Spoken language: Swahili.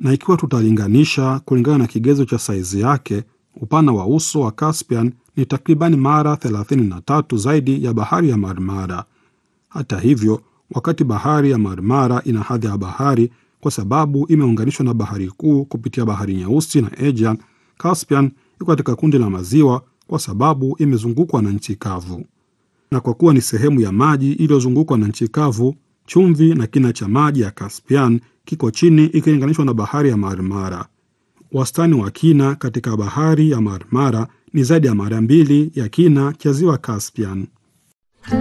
na ikiwa tutalinganisha kulingana na kigezo cha saizi yake, upana wa uso wa Caspian ni takribani mara 33 zaidi ya bahari ya Marmara. Hata hivyo, wakati bahari ya Marmara ina hadhi ya bahari kwa sababu imeunganishwa na bahari kuu kupitia bahari Nyeusi na Aegean, Caspian iko katika kundi la maziwa kwa sababu imezungukwa na nchi kavu. Na kwa kuwa ni sehemu ya maji iliyozungukwa na nchi kavu, chumvi na kina cha maji ya Caspian kiko chini ikilinganishwa na bahari ya Marmara. Wastani wa kina katika bahari ya Marmara ni zaidi ya mara mbili ya kina cha ziwa Caspian.